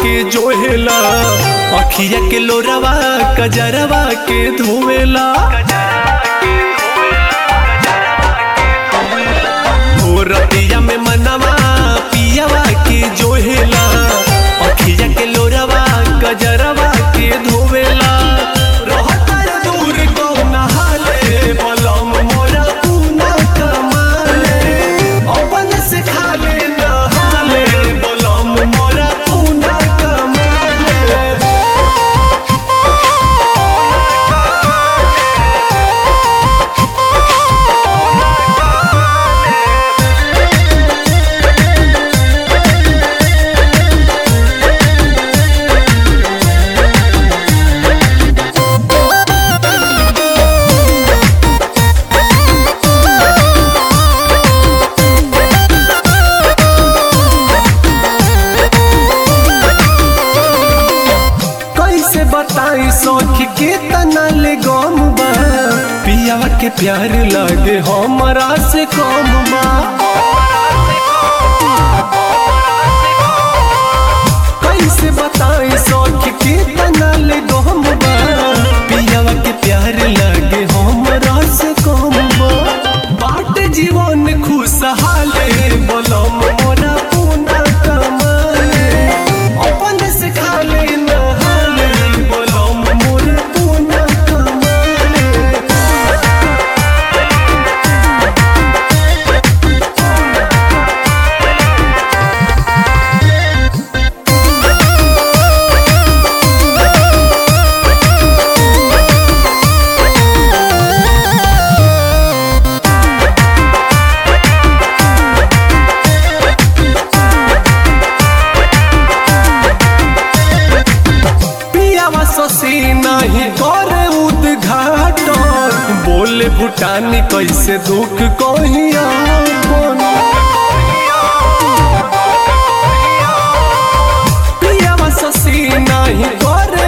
के जोहेला अखिया के लोरवा कजरवा के धोवेला हो रतिया में मनवा पियावा के जोहेला अखिया के लोरवा कजरवा के धोवेला रहता दूर कौन हाले बलम मोरा पूना कमाले अपन से खाले नहाले बलम मोरा पूना कमाले कैसे बताई सौख के तना ले गम बा पियावा के प्यार लगे हमरा से कम बा कैसे बताई सौख के तना ले गम बा पियावा के प्यार लगे हमरा से कम बा बाट जीवन खुशहाले बलम मोरा पूना कमाले अपन से खाले नहाले बलम मोर पूना कमाले पियावा ससी नहीं करे उद्घाटन बोले भूटानी कैसे दुख कहिया पियावा ससी नहीं करे